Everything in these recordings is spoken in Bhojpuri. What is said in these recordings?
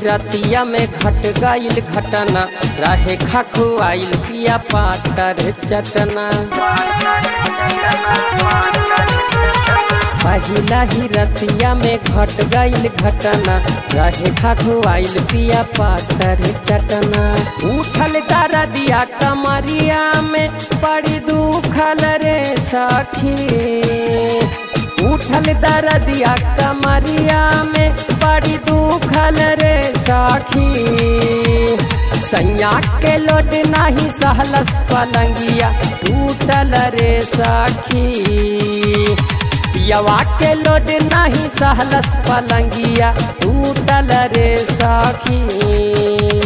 रतिया में घट गईल घटना रहे खाखो आइल पिया पातर चटना पहिला ही रतिया में घट गईल घटना रहे खाखो आइल पिया पातर चटना उठल दरदिया कमरिया में बड़ी दुखल रे सखी उठल दरदिया कमरिया में बड़ी दुखल रे सखी सैया के लोट नहीं सहलस पलंगिया टूटल रे सखी पियवा के लोड नहीं सहलस पलंगिया टूटल रे सखी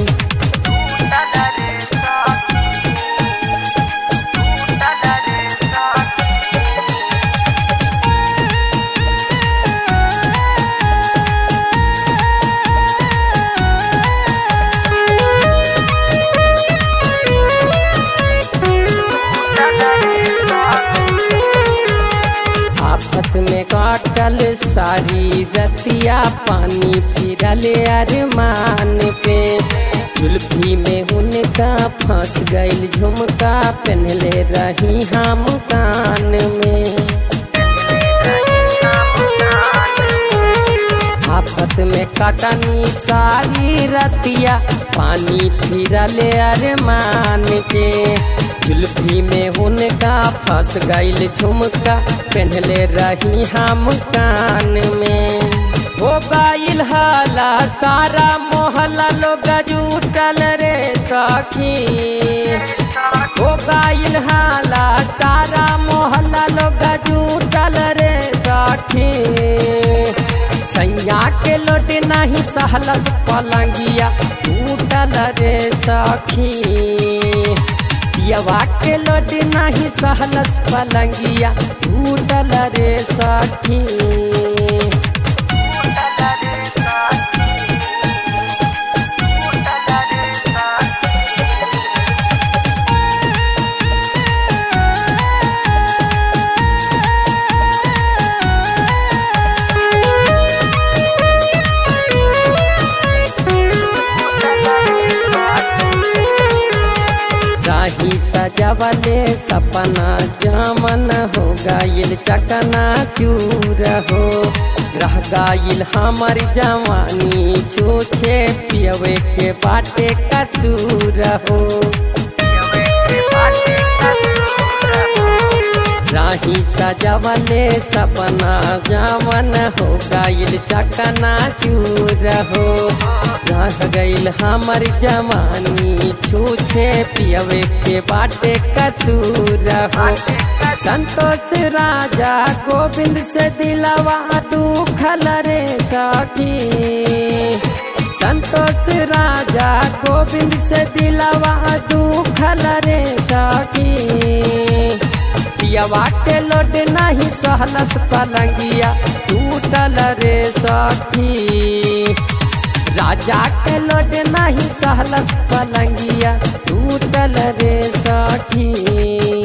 आफत में काटल सारी रतिया पानी फिरल अरमान पे जुल्फी में उनका फंस गईल झुमका पहनले रही हम कान में आफत में कटनी सारी रतिया पानी फिरल अरमान के जुल्फी में उनका फंस गईल झुमका पहनले रही हम कान में हो गईल हाला सारा मोहल्ला लोग जुटल रे सखी हो गईल हाला सारा मोहल्ला लोग जुटल रे सखी सैया के लोट नहीं सहलस पलंगिया टूटल रे सखी पियवा के लोट नहीं सहलस पलंगिया टूटल रे सखी राही सजवले सपना जामन हो गाइल चकना चूर हो रह गाइल हमर जवानी छूछे पियवे के बाटे कसूर हो राही सजवले सपना जामन हो गाइल चकना चूर हो रह गईल हमर जवानी छूछे पियवे के बाटे कसूर हो संतोष राजा गोविंद से दिलवा दुखल रे सखी संतोष राजा गोविंद से दिलवा दुखल रे सखी पियवा के लोड नहीं सहलस पलंगिया टूटल रे सखी राजा के लोड नहीं सहलस पलंगिया टूटल रे सखी